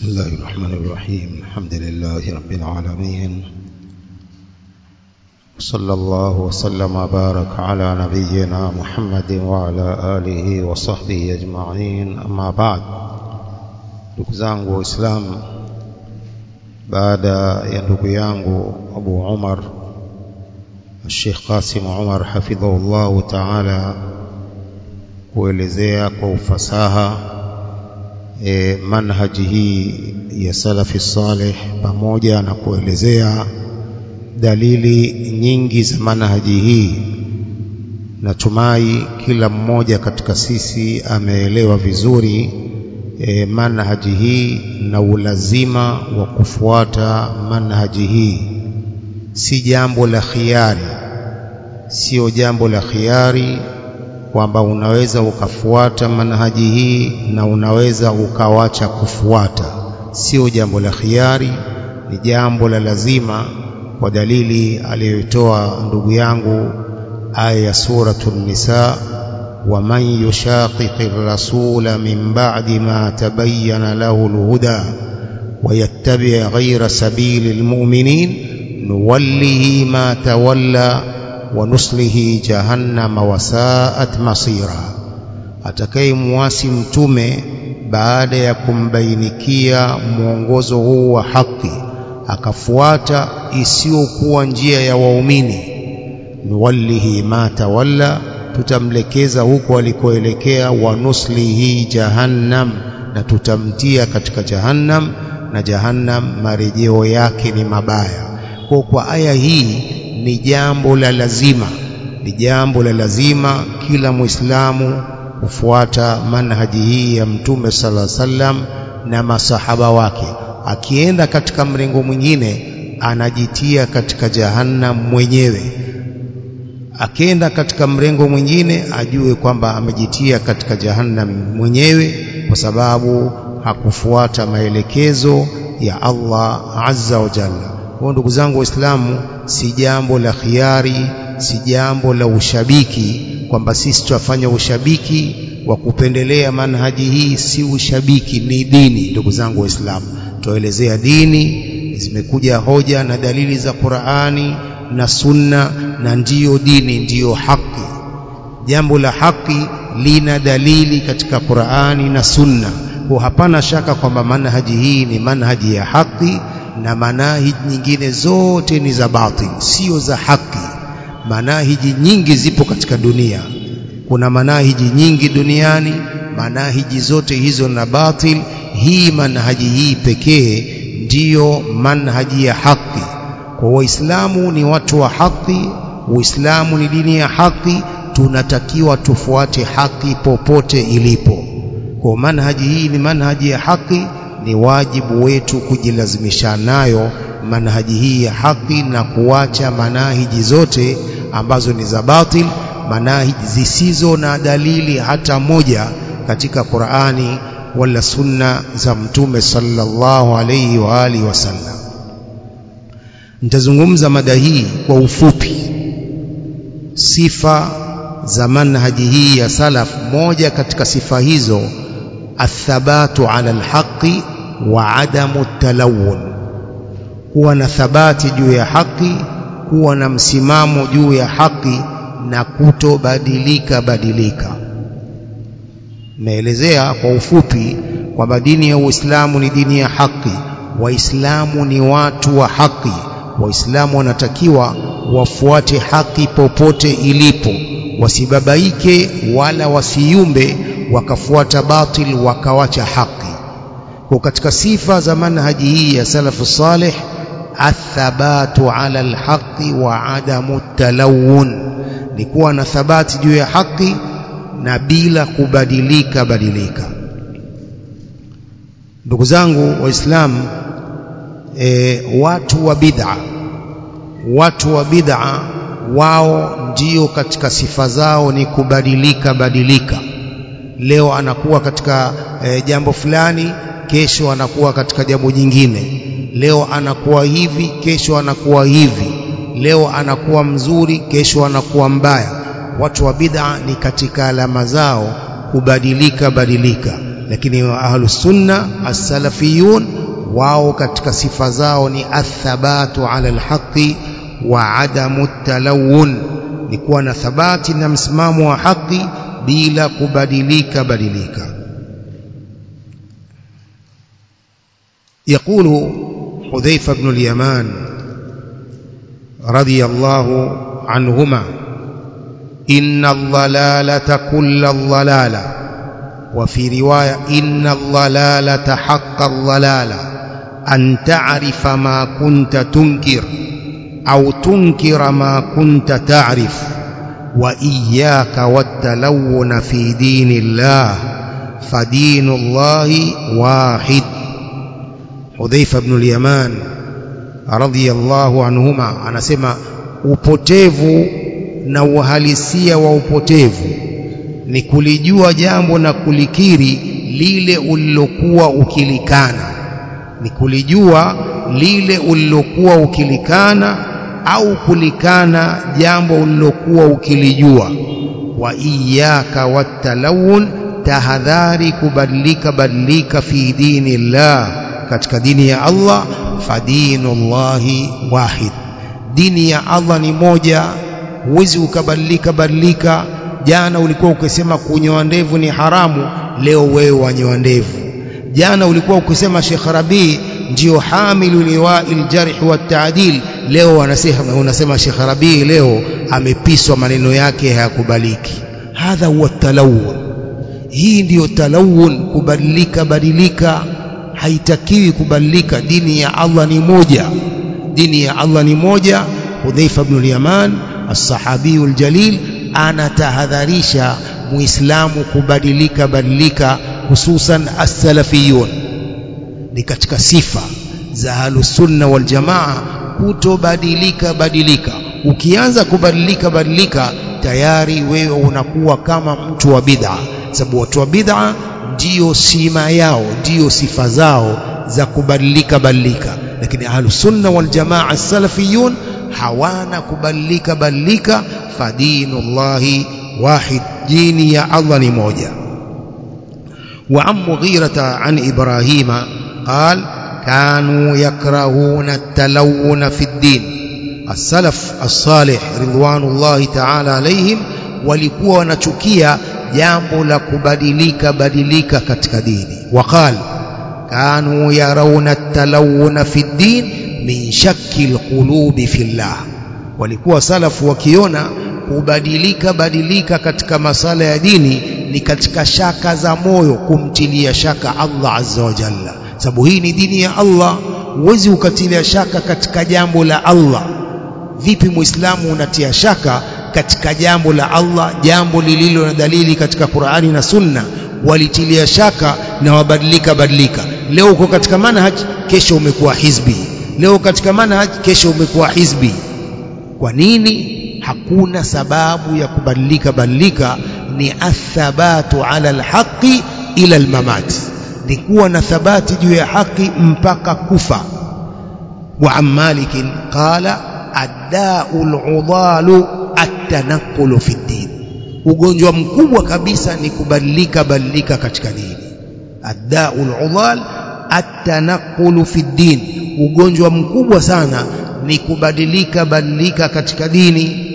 بسم الله الرحمن الرحيم الحمد لله رب العالمين صلى الله وسلم وبارك على نبينا محمد وعلى آله وصحبه أجمعين أما بعد ndugu zangu waislamu baada ya ndugu yangu Abu Umar Sheikh Qasim Umar hafidhahullahu ta'ala kuelezea kwa ufasaha e, manhaji hii ya salafi salih pamoja na kuelezea dalili nyingi za manhaji hii natumai kila mmoja katika sisi ameelewa vizuri e, manhaji hii na ulazima wa kufuata manhaji hii si jambo la khiari sio jambo la khiari kwamba unaweza ukafuata manhaji hii na unaweza ukawacha kufuata sio jambo la khiari ni jambo la lazima kwa dalili aliyoitoa ndugu yangu aya ya suratul nisa ومن يشاقق الرسول من بعد ما تبين له الهدى ويتبع غير سبيل المؤمنين نوله ما تولى ونصله جهنم وساءت مصيرا atakayemwasi mtume baada ya kumbainikia mwongozo huu wa haki akafuata isiyokuwa njia ya waumini nuwallihi ma tawalla tutamlekeza huko alikoelekea wa nuslihi jahannam na tutamtia katika jahannam na jahannam marejeo yake ni mabaya kwa kwa aya hii ni jambo la lazima ni jambo la lazima kila muislamu kufuata manhaji hii ya mtume sala sallam na masahaba wake akienda katika mrengo mwingine anajitia katika jahannam mwenyewe akienda katika mrengo mwingine ajue kwamba amejitia katika jahannam mwenyewe kwa sababu hakufuata maelekezo ya Allah azza wa jalla. Kwa ndugu zangu Waislamu, si jambo la khiari, si jambo la ushabiki kwamba sisi tutafanya ushabiki wa kupendelea manhaji hii, si ushabiki, ni dini. Ndugu zangu Waislamu, tuelezea dini, zimekuja hoja na dalili za Qur'ani na sunna na ndiyo dini ndiyo haki jambo la haki lina dalili katika Qur'ani na sunna kwa hapana shaka kwamba manhaji hii ni manhaji ya haki na manahiji nyingine zote ni za batil sio za haki manahiji nyingi zipo katika dunia kuna manahiji nyingi duniani manahiji zote hizo na batil hii manhaji hii pekee ndiyo manhaji ya haki kwa waislamu ni watu wa haki uislamu ni dini ya haki tunatakiwa tufuate haki popote ilipo kwa manhaji hii ni manhaji ya haki ni wajibu wetu kujilazimisha nayo manhaji hii ya haki na kuacha manahiji zote ambazo ni za batil manahiji zisizo na dalili hata moja katika Qur'ani wala sunna za mtume sallallahu alayhi wa alihi wasallam nitazungumza mada hii kwa ufupi sifa za manhaji hii ya salaf moja katika sifa hizo athabatu ala alhaqi wa adamu talawun kuwa na thabati juu ya haki kuwa na msimamo juu ya haki na kutobadilika badilika naelezea kwa ufupi kwamba dini ya Uislamu ni dini ya haki waislamu ni watu wa haki waislamu wanatakiwa wafuate haki popote ilipo wasibabaike wala wasiyumbe wakafuata batil wakawacha haki kwa katika sifa za manhaji hii ya salafu salih athabatu ala alhaqi wa adamu talawun ni kuwa na thabati juu ya haki na bila kubadilika badilika ndugu zangu waislamu e, watu wa bid'a watu wa bid'a wao ndio katika sifa zao ni kubadilika badilika leo anakuwa katika e, jambo fulani kesho anakuwa katika jambo jingine leo anakuwa hivi kesho anakuwa hivi leo anakuwa mzuri kesho anakuwa mbaya watu wa bid'a ni katika alama zao kubadilika badilika lakini ahlus sunna as-salafiyun wao katika sifa zao ni athabatu ala alhaqi wa adamu talawun ni kuwa na thabati na msimamo wa haki bila kubadilika badilika يقول حذيفة بن اليمان رضي الله عنهما إن الضلالة كل الضلالة وفي رواية إن الضلالة حق الضلالة أن تعرف ما كنت تنكر أو تنكر ما كنت تعرف وإياك والتلون في دين الله فدين الله واحد حذيفة بن اليمان رضي الله عنهما anasema upotevu na uhalisia wa upotevu ni kulijua jambo na kulikiri lile ulilokuwa ukilikana ni kulijua lile ulilokuwa ukilikana au kulikana jambo ulilokuwa ukilijua wa iyaka watalawun tahadhari kubadilika badilika fi dini llah katika dini ya Allah fadinullahi wahid dini ya Allah ni moja huwezi ukabadilika badilika jana ulikuwa ukisema kunyoa ndevu ni haramu leo wewe wanyoa ndevu jana ulikuwa ukisema Sheikh Rabi ndio hamilu liwa'il jarh wa ta'dil leo wanasema unasema Sheikh Rabi leo amepiswa maneno yake hayakubaliki hadha huwa talawun hii ndiyo talawun kubadilika badilika haitakiwi kubadilika dini ya Allah ni moja dini ya Allah ni moja Hudhaifa ibn al-Yaman as-sahabiyul jalil anatahadharisha muislamu kubadilika badilika hususan as-salafiyun ni katika sifa za ahlus-sunna wal jamaa kutobadilika badilika ukianza kubadilika badilika tayari wewe unakuwa kama mtu wa bid'a sababu watu wa bid'a ndiyo sima yao ndiyo sifa zao za kubadilika badilika lakini ahlus-sunna wal jamaa as-salafiyun hawana kubadilika badilika fadinullahi wahid dini ya Allah ni moja وعن مغيرة عن إبراهيم قال كانوا يكرهون التلون في الدين السلف الصالح رضوان الله تعالى عليهم walikuwa wanachukia jambo la kubadilika badilika katika dini waqal kanu yarawna at-talawuna fi ad-din min shakki al-qulubi fillah walikuwa salafu wakiona kubadilika badilika katika masala ya dini ni katika shaka za moyo kumtilia shaka Allah azza wa jalla sababu hii ni dini ya Allah huwezi ukatilia shaka katika jambo la Allah vipi muislamu unatia shaka katika jambo la Allah jambo lililo na dalili katika Qur'ani na Sunna walitilia shaka na wabadilika badilika leo uko katika manhaj kesho umekuwa hizbi leo katika manhaj kesho umekuwa hizbi kwa nini hakuna sababu ya kubadilika badilika ni athabatu ala alhaqi ila almamat ni kuwa na thabati juu ya haki mpaka kufa wa ammalikin qala adda'ul udalu at-tanaqqulu fi din ugonjwa mkubwa kabisa ni kubadilika badilika katika dini adda'ul udal at-tanaqqulu fi din ugonjwa mkubwa sana ni kubadilika badilika katika dini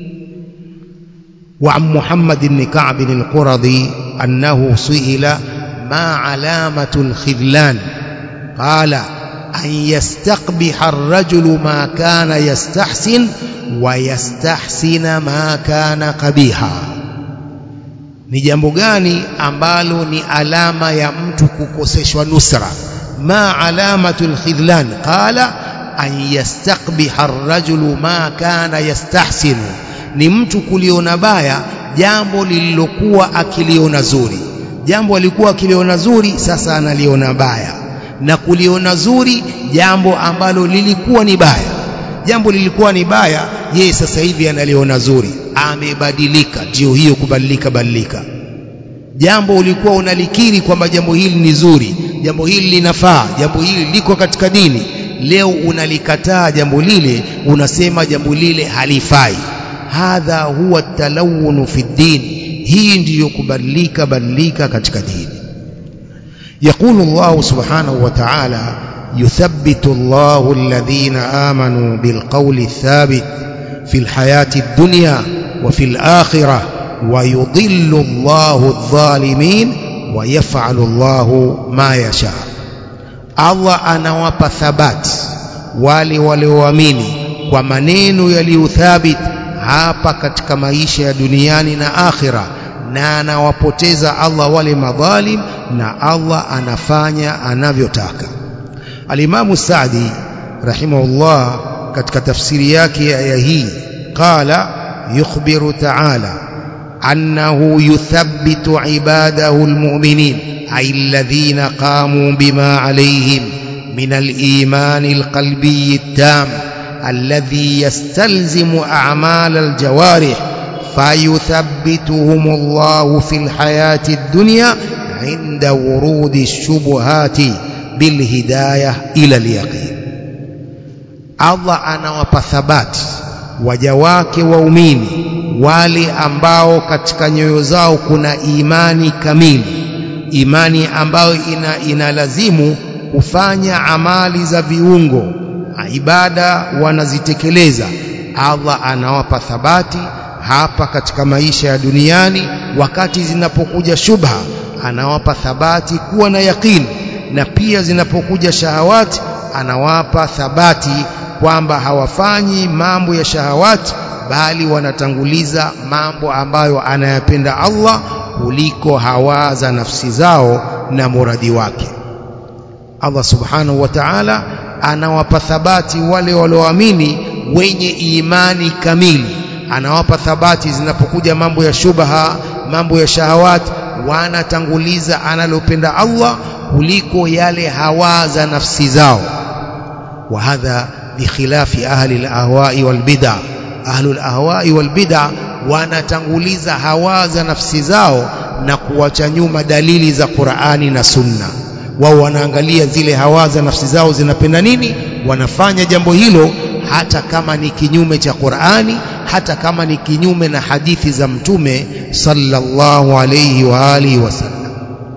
وعن محمد بن كعب القرظي أنه سئل ما علامة الخذلان قال أن يستقبح الرجل ما كان يستحسن ويستحسن ما كان قبيحا ni jambo gani ambalo ni alama ya mtu kukoseshwa nusra ma alamatul khidlan qala an yastaqbiha ar-rajulu ma kana yastahsinu ni mtu kuliona baya jambo lililokuwa akiliona zuri jambo alikuwa akiliona zuri sasa analiona baya na kuliona zuri jambo ambalo lilikuwa ni baya jambo lilikuwa ni baya yeye sasa hivi analiona zuri amebadilika ndio hiyo kubadilika badilika jambo ulikuwa unalikiri kwamba jambo hili ni zuri jambo hili linafaa jambo hili liko katika dini leo unalikataa jambo lile unasema jambo lile halifai hadha huwa talawunu fi din hii ndiyo kubadilika badilika katika dini يقول الله سبحانه وتعالى يثبت الله الذين آمنوا بالقول الثابت في الحياة الدنيا وفي الآخرة ويضل الله الظالمين ويفعل الله ما يشاء Allah anawapa thabati wale walioamini kwa maneno yaliyothabit hapa katika maisha ya duniani na akhira na anawapoteza Allah wale madhalim na Allah anafanya anavyotaka Alimamu Saadi rahimahullah katika tafsiri yake ya aya hii qala yukhbiru ta'ala annahu yuthabbitu ibadahu almu'minin ay alladhina qamu bima alayhim min al-iman al-qalbi at-tam alladhi yastalzimu a'mal al-jawarih فيثبتهم الله في الحياة الدنيا عند ورود الشبهات بالهداية إلى اليقين Allah anawapa thabati waja wake waumini wale ambao katika nyoyo zao kuna imani kamili imani ambayo ina, inalazimu kufanya amali za viungo ibada wanazitekeleza Allah anawapa thabati hapa katika maisha ya duniani wakati zinapokuja shubha anawapa thabati kuwa na yakini na pia zinapokuja shahawati anawapa thabati kwamba hawafanyi mambo ya shahawati bali wanatanguliza mambo ambayo anayapenda Allah kuliko hawa za nafsi zao na muradi wake Allah subhanahu wa ta'ala anawapa thabati wale walioamini wenye imani kamili anawapa thabati zinapokuja mambo ya shubha mambo ya shahawati wanatanguliza analopenda Allah kuliko yale hawa za nafsi zao wa hadha bikhilafi ahli al-ahwa'i wal bid'ah ahli al-ahwa'i wal bid'ah wanatanguliza hawa za nafsi zao na kuwacha nyuma dalili za Qur'ani na Sunna wao wanaangalia zile hawa za nafsi zao zinapenda nini wanafanya jambo hilo hata kama ni kinyume cha Qur'ani hata kama ni kinyume na hadithi za mtume sallallahu alayhi wa alihi wasallam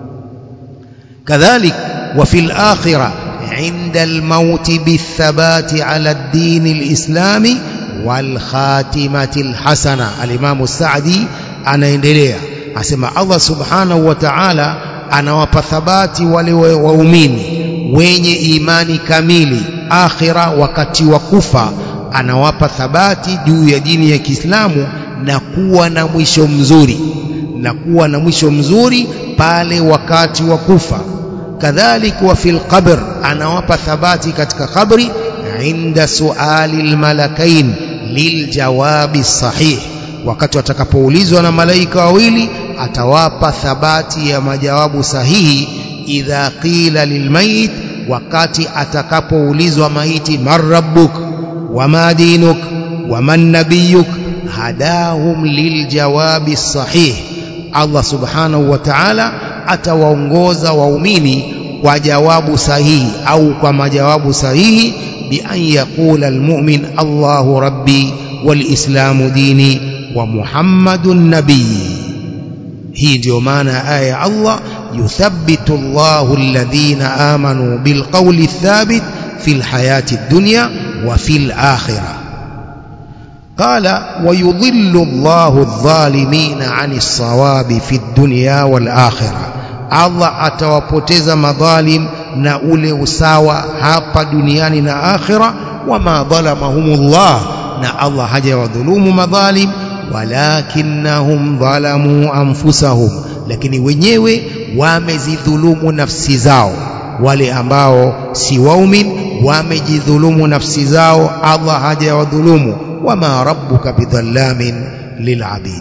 kadhalik wa fil akhirah عند الموت بالثبات على الدين الإسلامي والخاتمة الحسنة الإمام السعدي anaendelea asema Allah subhanahu wa ta'ala anawapa thabati wale waumini wenye imani kamili akhira wakati wa kufa anawapa thabati juu ya dini ya Kiislamu na kuwa na mwisho mzuri na kuwa na mwisho mzuri pale wakati wa kufa kadhalik wa fil qabr anawapa thabati katika kabri inda suali almalakain liljawabi sahih wakati watakapoulizwa na malaika wawili atawapa thabati ya majawabu sahihi idha qila lilmayit wakati atakapoulizwa maiti man rabbuk wama dinuk waman nabiyuk hadahum liljawabi sahih Allah subhanahu wa ta'ala atawaongoza waumini kwa jawabu sahihi au kwa majawabu sahihi bi an yaqula almu'min Allahu rabbi walislamu dini wa Muhammadun nabii hii ndio maana ya aya ya Allah yuthabbitu Allahu alladhina amanu bilqawli thabit fil hayati dunya wa fil akhirah قال ويضل الله الظالمين عن الصواب في الدنيا والآخرة Allah atawapoteza madhalim na ule usawa hapa duniani na akhira wama dhalamahumullah na Allah hajawadhulumu madhalim walakinnahum dhalamu anfusahum lakini wenyewe wamezidhulumu nafsi zao wale ambao si waumin wamejidhulumu nafsi zao Allah hajawadhulumu wama rabbuka bidhallamin lilabid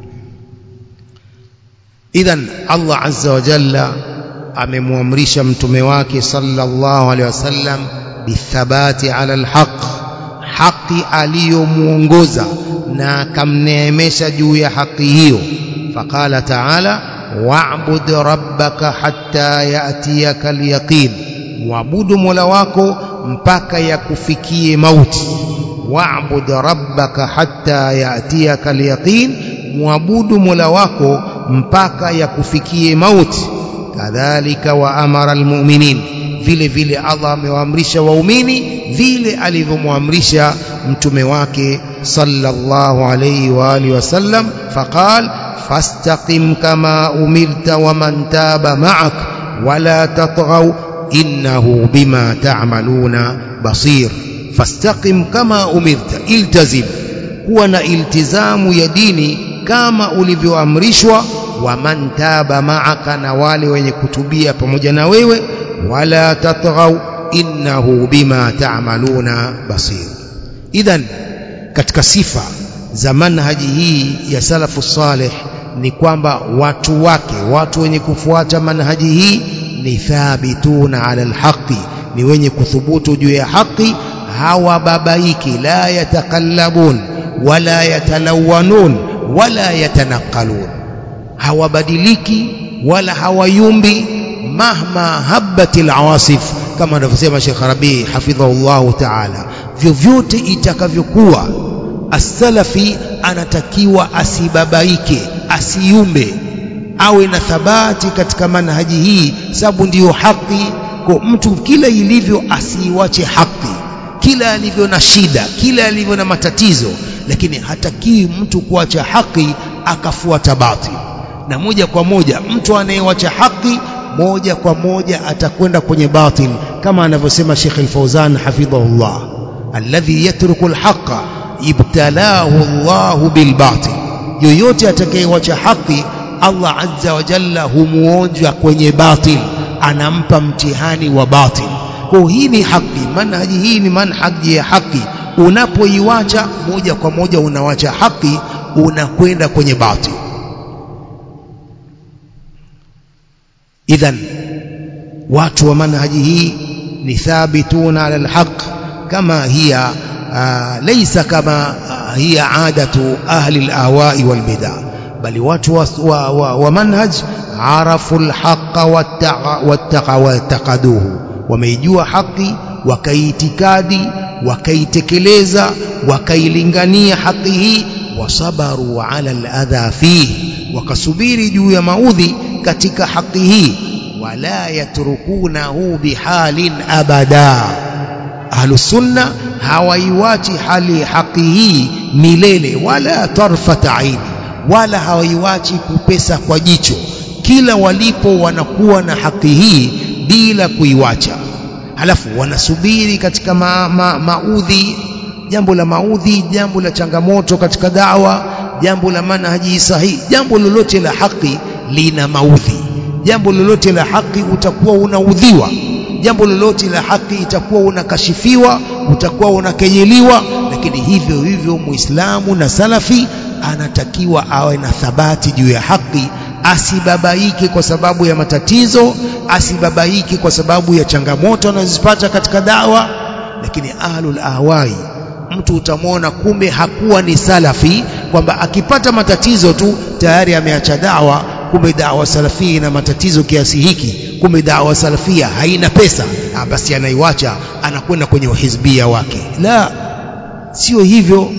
idhan Allah azza wa jalla amemwamrisha mtume wake sallallahu alaihi wasallam bithabati ala alhaq haki aliyomuongoza na akamneemesha juu ya haki hiyo faqala ta'ala wa'bud rabbaka hatta ya'tiyaka alyaqin muabudu mola wako mpaka yakufikie mauti wa'bud rabbaka hatta ya'tiyaka alyaqin muabudu mola wako mpaka yakufikie mauti kadhalika wa amara almu'minin vile vile Allah amewaamrisha waumini vile alivyomwamrisha mtume wake sallallahu alayhi wa alihi wasallam faqal fastaqim kama umirta wa man taba ma'ak wala tatghaw innahu bima ta'maluna basir fastaqim kama umirta iltazim kuwa na iltizamu ya dini kama ulivyoamrishwa wa man taba ma'aka na wale wenye kutubia pamoja na wewe wala tatghaw innahu bima ta'maluna basir idhan katika sifa za manhaji hii ya salafu salih ni kwamba watu wake watu wenye kufuata manhaji hii ni thabituna ala alhaqi ni wenye kuthubutu juu ya haki hawababaiki la yatakallabun wala yatalawanun wala yatanaqalun hawabadiliki wala hawayumbi mahma habati alawasif kama anavyosema Sheikh Rabi hafidhahullah ta'ala vyovyote itakavyokuwa as-salafi anatakiwa asibabaike asiumbe awe na thabati katika manhaji hii sababu ndiyo haki kwa mtu kila ilivyo asiiwache haki kila alivyo na shida kila alivyo na matatizo lakini hatakiwi mtu kuacha haki akafuata batil na moja kwa moja mtu anayewacha haki moja kwa moja atakwenda kwenye batil kama anavyosema Sheikh Al-Fauzan hafidhahullah alladhi yatruku al-haqqa ibtalahu Allahu bil batil yoyote atakayewacha haki Allah azza wa jalla humuonja kwenye batil anampa mtihani wa batil kwa hii ni haki manhaji hii ni manhaji ya haki unapoiwacha moja kwa moja unawacha haki unakwenda kwenye batil idhan watu wa manhaji hii ni thabituna ala alhaq kama hiya laysa kama hiya adatu ahli alahwa'i walbid'a bali watu wa, wa, wa, wa manhaj arafu alhaqa wattaqaduhu wameijua haki wakaiitikadi wakaitekeleza wakailingania haki hii wasabaru ala aladha fihi wakasubiri juu ya maudhi katika haki hii wala yatrukunahu bihalin abada ahlusunna hawaiwachi hali haki hii milele wala tarfata aini wala hawaiwachi kupesa kwa jicho kila walipo wanakuwa na haki hii bila kuiwacha halafu wanasubiri katika ma, ma, maudhi jambo la maudhi jambo la changamoto katika dawa jambo la manhaji sahihi jambo lolote la haki lina maudhi jambo lolote la haki utakuwa unaudhiwa jambo lolote la haki itakuwa unakashifiwa utakuwa unakenyeliwa lakini hivyo hivyo muislamu na salafi anatakiwa awe na thabati juu ya haki asibabaike kwa sababu ya matatizo asibabaike kwa sababu ya changamoto anazozipata katika dawa lakini ahlul ahwai mtu utamwona kumbe hakuwa ni salafi kwamba akipata matatizo tu tayari ameacha dawa kumbe dawa salafia ina matatizo kiasi hiki kumbe dawa salafia haina pesa ah, basi anaiwacha anakwenda kwenye uhizbia wake la sio hivyo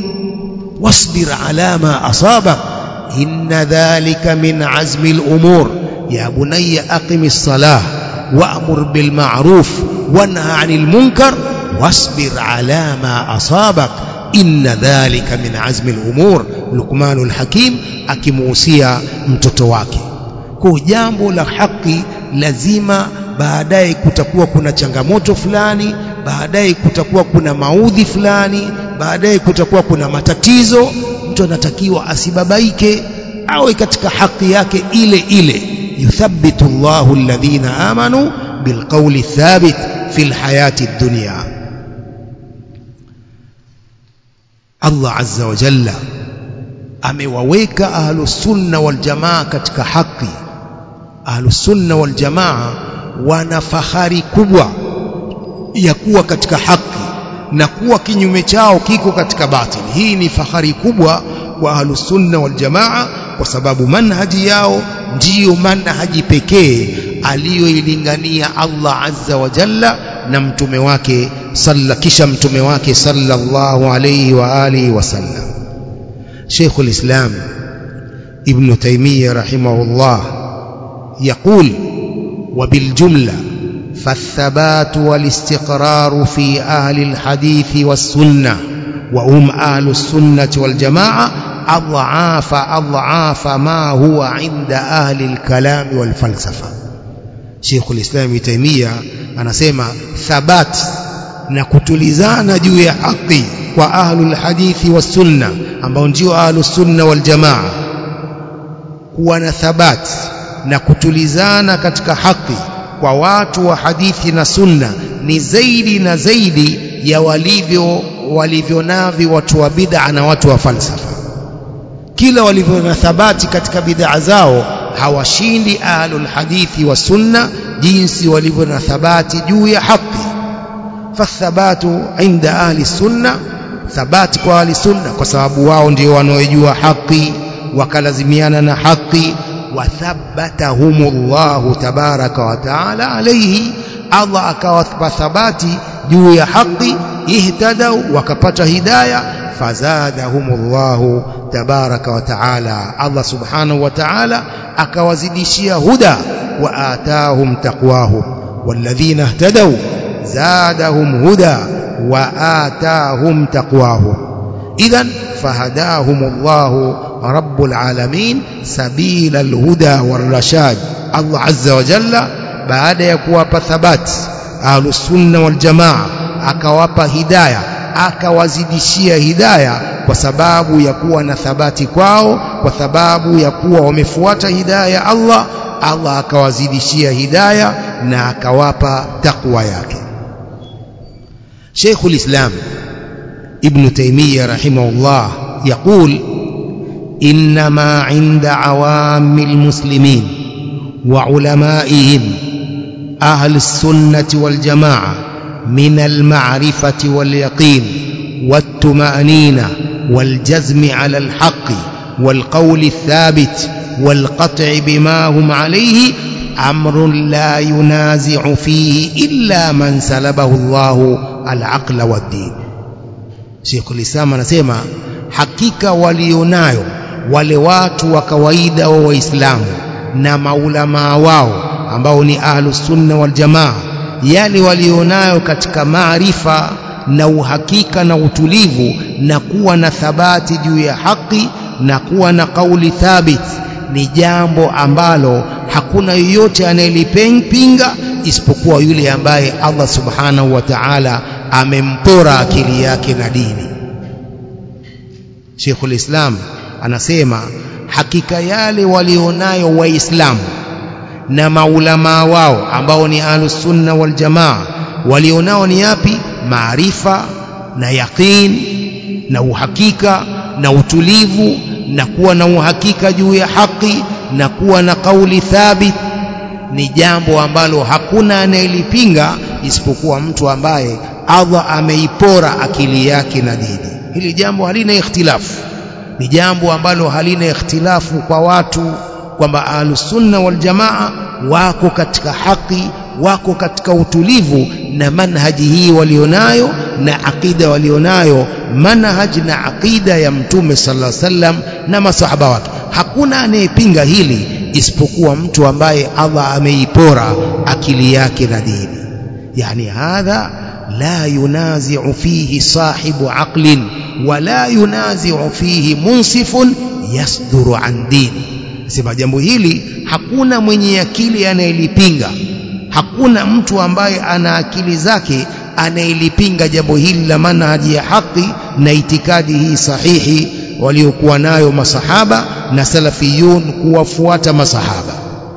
wasbir ala ma asabak inna dhalika min azmi al-umur ya bunayya aqimis salah wa'mur bil ma'ruf wanha 'anil munkar wasbir ala ma asabak inna dhalika min azmi al-umur Luqmanul Hakim akimuhusia mtoto wake kwa jambo la haki lazima baadaye kutakuwa kuna changamoto fulani baadaye kutakuwa kuna maudhi fulani baadaye kutakuwa kuna matatizo mtu anatakiwa asibabaike awe katika haki yake ile ile yuthabbitu Allahu alladhina amanu bilqawli thabit fil hayati dunya Allah azza wa jalla amewaweka ahlus sunna wal jamaa katika haki ahlus sunna wal jamaa wana fahari kubwa ya kuwa katika haki na kuwa kinyume chao kiko katika batili hii ni fahari kubwa kwa ahlus sunna wal jamaa kwa sababu manhaji yao ndiyo manhaji pekee aliyoilingania Allah azza wa jalla na mtume wake salla kisha mtume wake sallallahu alayhi wa alihi wasallam شيخ الإسلام ابن تيمية رحمه الله يقول وبالجملة فالثبات والاستقرار في أهل الحديث والسنة وهم أهل السنة والجماعة أضعاف أضعاف ما هو عند أهل الكلام والفلسفة شيخ الإسلام تيمية anasema thabat na kutulizana juu ya haki kwa ahlul hadithi was sunna ambao ndio ahlus sunna wal jamaa kuwa na thabat na kutulizana katika haki kwa watu wa hadithi na sunna ni zaidi na zaidi ya walivyo walivyonavi watu wa bid'a na watu wa falsafa kila walivyo na thabati katika bid'a zao hawashindi ahlul hadithi wa sunna jinsi walivyo na thabati juu ya haki fathabatu inda ahli sunna thabati kwa ahli sunna kwa sababu wao ndio wanaojua haki wakalazimiana na haki wathabbatahumullahu tabaraka wa taala alayhi Allah akawapa thabati juu ya haki ihtadau wakapata hidayah fazadahumullahu tabaraka wa taala Allah subhanahu wa taala akawazidishia huda wa atahum taqwahum walladhina ihtadaw zadahum huda wa atahum taqwahum idhan fahadahumullahu rabbul alamin sabila alhuda warashad Allah azza wa jalla baada ya kuwapa thabati ahlus sunna wal jamaa akawapa hidayah akawazidishia hidayah kwa sababu ya kuwa na thabati kwao kwa sababu ya kuwa wamefuata hidayah ya Allah Allah akawazidishia hidayah na akawapa takwa yake Sheikh ulislam Ibn Taymiyyah rahimahullah يقول إنما عند عوام المسلمين وعلمائهم أهل السنة والجماعة من المعرفة واليقين والطمأنينة والجزم على الحق والقول الثابت والقطع بما هم عليه أمر لا ينازع فيه إلا من سلبه الله العقل والدين Sheikh Islam anasema hakika walionayo wale watu wa kawaida wa Waislamu na maulamaa wao ambao ni ahlus sunna wal jamaa yale walionayo katika maarifa na uhakika na utulivu na kuwa na thabati juu ya haki na kuwa na kauli thabit ni jambo ambalo hakuna yoyote anayelipinga isipokuwa yule ambaye Allah subhanahu wa ta'ala amempora akili yake na dini Sheikhul Islam anasema hakika yale walionayo waislamu na maulamaa wao ambao ni ahlus sunna wal jamaa walionao ni yapi maarifa na yaqin na uhakika na utulivu na kuwa na uhakika juu ya haki na kuwa na kauli thabit ni jambo ambalo hakuna anayelipinga isipokuwa mtu ambaye Allah ameipora akili yake na dini hili jambo halina ikhtilafu ni jambo ambalo halina ikhtilafu kwa watu kwamba ahlusunna wal jamaa wako katika haki wako katika utulivu na manhaji hii walionayo na akida walionayo manhaj na akida ya mtume sallallahu alaihi wasallam na masahaba wake hakuna anayepinga hili isipokuwa mtu ambaye Allah ameipora akili yake na dini yani hadha la yunazi'u fihi sahibu aqlin wala yunazi'u fihi munsifun yasduru an dini sema jambo hili hakuna mwenye akili anayelipinga hakuna mtu ambaye ana akili zake anayelipinga jambo hili la manhaji ya haki na itikadi hii sahihi waliokuwa nayo masahaba na salafiyun kuwafuata masahaba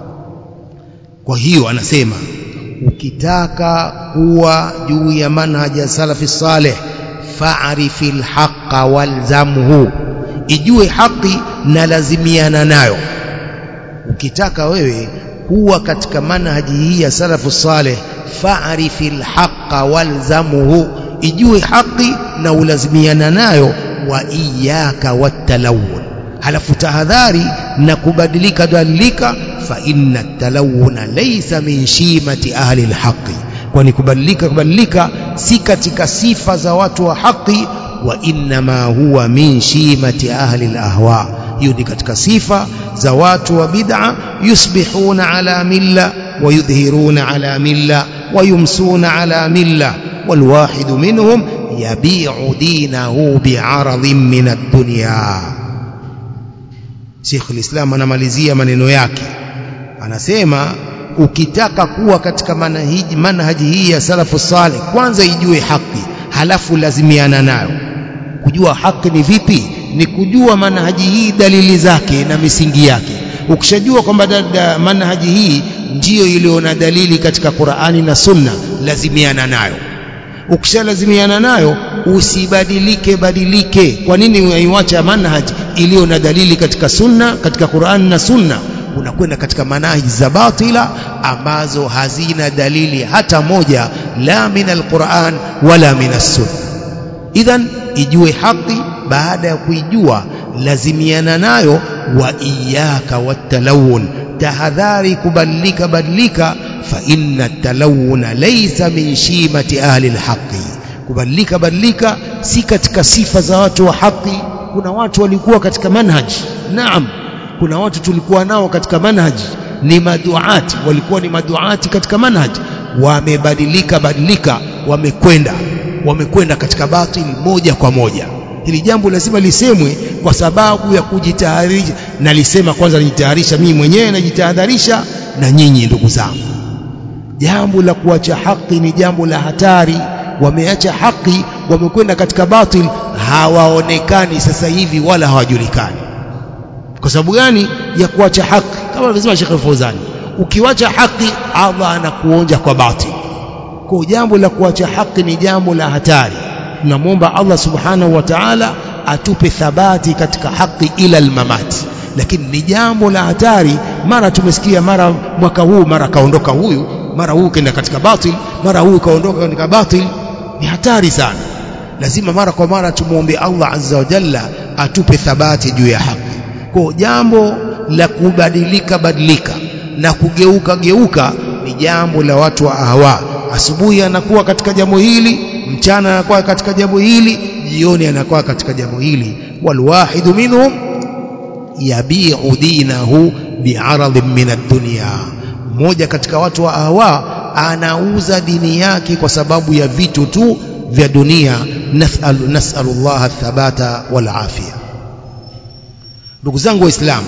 kwa hiyo anasema ukitaka kuwa juu ya manhaji ya salafi saleh fa'rifil haqqa walzamhu ijue haki na lazimiana nayo ukitaka wewe kuwa katika manhaji hii ya salafu saleh fa'rifil haqqa walzamhu ijue haki na ulazimiana nayo wa iyyaka watalawun halafu tahadhari na kubadilika badilika fa inna talawuna laysa min shimati ahli alhaqi kwani kubadilika kubadilika si katika sifa za watu wa haki wa innama huwa min shimati ahli alahwa hiyo ni katika sifa za watu wa bid'a yusbihuna ala milla ويظهرون على ملة ويمسون على ملة والواحد منهم يبيع دينه بعرض من الدنيا Sheikh al-Islam anamalizia maneno yake anasema ukitaka kuwa katika manhaji manhaji hii ya salafu salih kwanza ijue haki halafu lazimiana nayo kujua haki ni vipi ni kujua manhaji hii dalili zake na misingi yake ukishajua kwamba manhaji hii ndiyo iliyo na dalili katika Qur'ani na Sunna lazimiana nayo ukishalazimiana nayo usibadilike badilike kwa nini unaiacha manhaj iliyo na dalili katika sunna katika Qur'an na sunna unakwenda katika manhaji za batila ambazo hazina dalili hata moja la min alquran wala min sunna idhan ijue haki baada ya kuijua lazimiana nayo wa iyaka watalawun tahadhari kubadilika badilika fa inna talawuna laysa min shimati ahli alhaqi kubadilika badilika si katika sifa za watu wa haki kuna watu walikuwa katika manhaji naam kuna watu tulikuwa nao katika manhaji ni maduati walikuwa ni maduati katika manhaji wamebadilika badilika wamekwenda wamekwenda katika batili moja kwa moja hili jambo lazima lisemwe kwa sababu ya kujitayarisha nalisema kwanza najitayarisha mimi mwenyewe najitahadharisha na nyinyi ndugu zangu jambo la kuacha haki ni jambo la hatari wameacha haki wamekwenda katika batil hawaonekani sasa hivi wala hawajulikani kwa sababu gani ya kuacha haki kama alivyosema Sheikh Fauzani ukiwacha haki Allah anakuonja kwa batil kwa jambo la kuacha haki ni jambo la hatari tunamwomba Allah subhanahu wa ta'ala atupe thabati katika haki ila almamati lakini ni jambo la hatari mara tumesikia mara mwaka huu mara kaondoka huyu mara huyu kaenda katika batil mara huyu kaondoka katika batil ni hatari sana lazima mara kwa mara tumuombe Allah azza wa jalla atupe thabati juu ya haki kwa jambo la kubadilika badilika na kugeuka geuka ni jambo la watu wa ahwa asubuhi anakuwa katika jambo hili mchana anakuwa katika jambo hili jioni anakuwa katika jambo hili walwahidu minhum yabi'u dinahu bi'aradhin min ad-dunya mmoja katika watu wa ahwa anauza dini yake kwa sababu ya vitu tu vya dunia nas'alu nas'alullah thabata wal afia ndugu zangu waislamu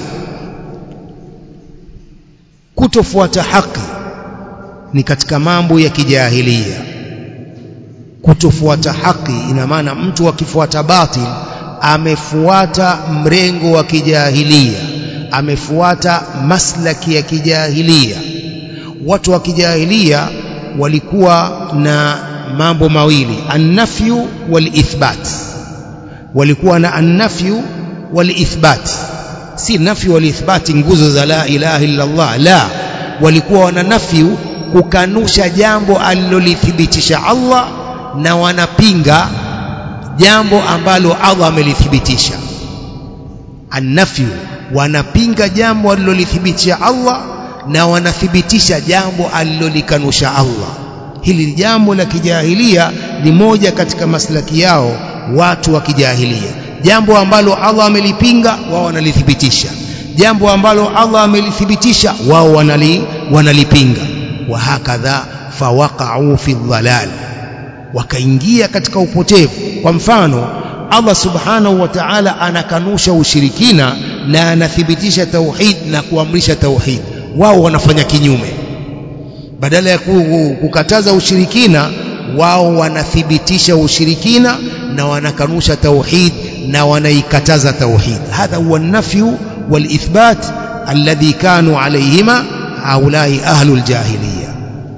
kutofuata haki ni katika mambo ya kijahilia kutofuata haki ina maana mtu akifuata batil amefuata mrengo wa kijahilia amefuata maslaki ya kijahilia watu wa kijahilia walikuwa na mambo mawili annafyu walithbat walikuwa na annafyu walithbat si nafyu walithbati nguzo za la ilaha illa Allah la walikuwa wana nafyu kukanusha jambo alilolithibitisha Allah na wanapinga jambo ambalo Allah amelithibitisha annafyu wanapinga jambo alilolithibitisha Allah na wanathibitisha jambo alilolikanusha Allah hili jambo la kijahilia ni moja katika maslaki yao watu wa kijahilia jambo ambalo Allah amelipinga wao wanalithibitisha jambo ambalo Allah amelithibitisha wao wanali, wanalipinga wa hakadha fawaqa'u fi dhalal wakaingia katika upotevu kwa mfano Allah subhanahu wa ta'ala anakanusha ushirikina na anathibitisha tauhid na kuamrisha tauhid wao wanafanya kinyume badala ya kukataza ushirikina wao wanathibitisha ushirikina na wanakanusha tauhid na wanaikataza tauhid hadha huwa an-nafyu wal-ithbat alladhi kanu alayhima haulai ahlul jahiliya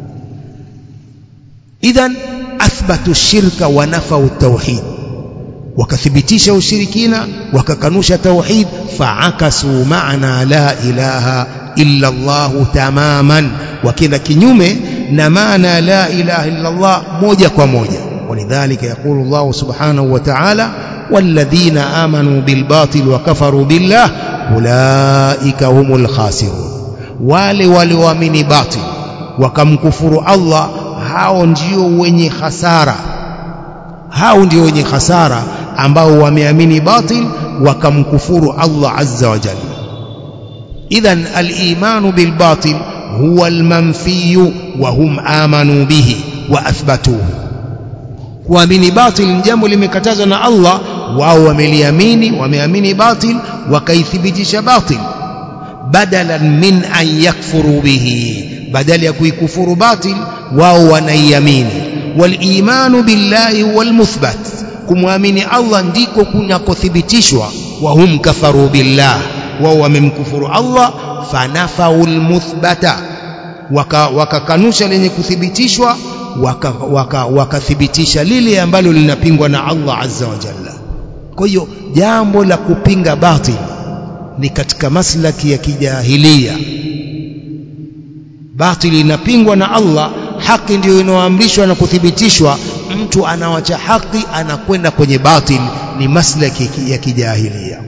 idhan athbatu shirka wa nafau tauhid wakathibitisha ushirikina wakakanusha tauhid faakasu maana la ilaha illa Allah tamaman wakenda kinyume na maana la ilaha illa Allah moja kwa moja ولذلك يقول الله سبحانه وتعالى والذين آمنوا بالباطل وكفروا بالله أولئك هم الخاسرون wale walioamini batil wakamkufuru Allah hao ndio wenye hasara hao ndio wenye hasara ambao wameamini batil wakamkufuru Allah azza wa jalla idhan al-iman bil batil huwa almanfiyu wa hum amanu bihi wa athbatuhu kuamini batil ni jambo limekatazwa na Allah wao wameliamini wameamini batil wakaithibitisha batil badalan min an yakfuru bihi badala ya kuikufuru batil wao wanaiamini walimanu billahi wal muthbat kumwamini Allah ndiko kunakothibitishwa wa hum kafaru billah wao wamemkufuru Allah fanafaul muthbata wakakanusha waka lenye kuthibitishwa wakathibitisha waka, waka lile ambalo linapingwa na Allah azza wa jalla kwa hiyo jambo la kupinga batil ni katika maslaki ya kijahilia batil inapingwa na Allah haki ndiyo inaoamrishwa na kuthibitishwa mtu anawacha haki anakwenda kwenye batil ni maslaki ya kijahilia